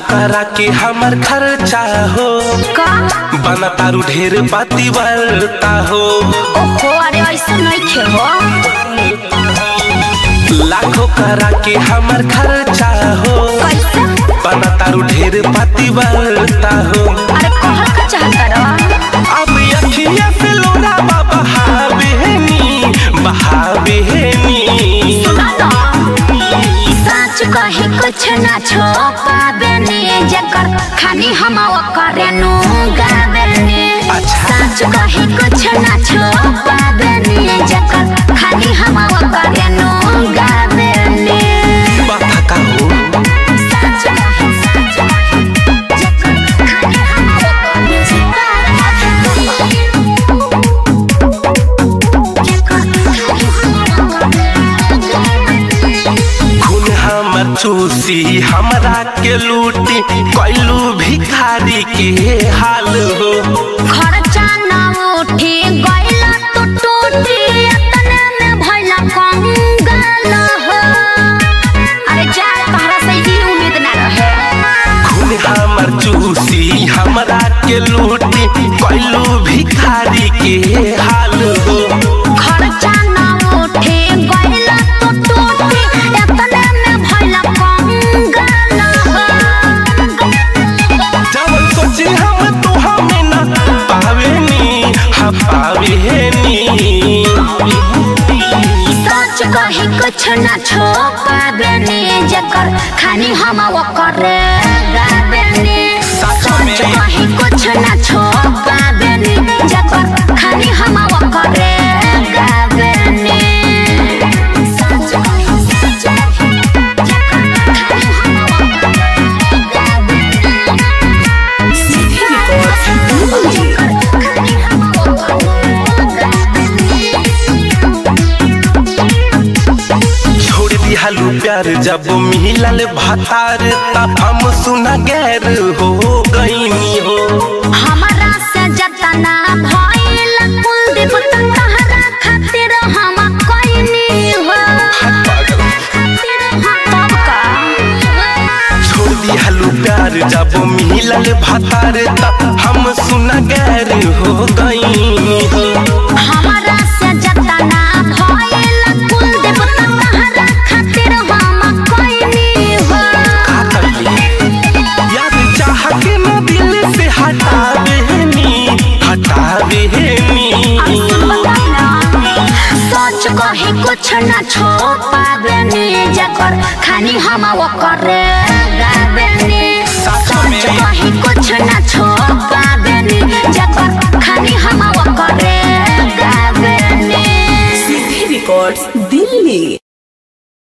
करा के हमर खर्चा हो का बना तारू ढेर बाती बरता हो ओहो अरे ऐसा नहीं खे हो लाखों करा के हमर खर्चा हो कैसे बना तारू ढेर बाती बरता हो अरे कहल का चाहता रहा अब अखिया से लोरा बाबा बहावेनी बहावेनी सुना ना सच कहे कुछ ना छो पाबेनी जकर खानी हम करे नु गाबेनी अच्छा। सच कहे कुछ ना छो पाबेनी जकर खानी हम करे नु गाबेनी बात का हो सच कहे सच कहे जकर खानी हम खून हमर चूसी हमरा के लूटी कैलू भिखारी के हाल हो खर्चा न उठी गइला तो टूटी एतने में भइला कंगाल हो अरे जा तहरा से ही उम्मीद ना रहे खून हमर चूसी हमरा के लूटी कैलू भिखारी के हाल हो खर्चा न उठी गइला तो टूटी एतने में भइला कंगाल हो जब सोची हम तो हमें ना पावेनी हा पावेनी सच कही कुछ न छो पाबेनी जकर खानी हम करे गाबेनी सच में। सच कही कुछ न छो पाबेनी जकर खानी हम करे गाबेनी सच कही सच कही जकर खानी हम करे गाबेनी जकर खानी हम करे छोड़ दिहालू प्यार जब मिलल भतार तब हम सुना गैर हो गईनी हो हमारा से जतना भइल कुलदीप त तहरा खातिर हम कइनी हो खातिर हम तब का छोड़ दिहालू प्यार जब मिलल भतार तब हम सुना गैर हो गईनी हो हमारा से जतना भइल कुलदीप त तहरा खातिर हम कइनी हो का करिए याद चाह के न दिल से हटावेनी हटावेनी सच कही कुछ न छो पाबेनी जकर खानी हम करे गाबेनी सच में। सच कही कुछ न छो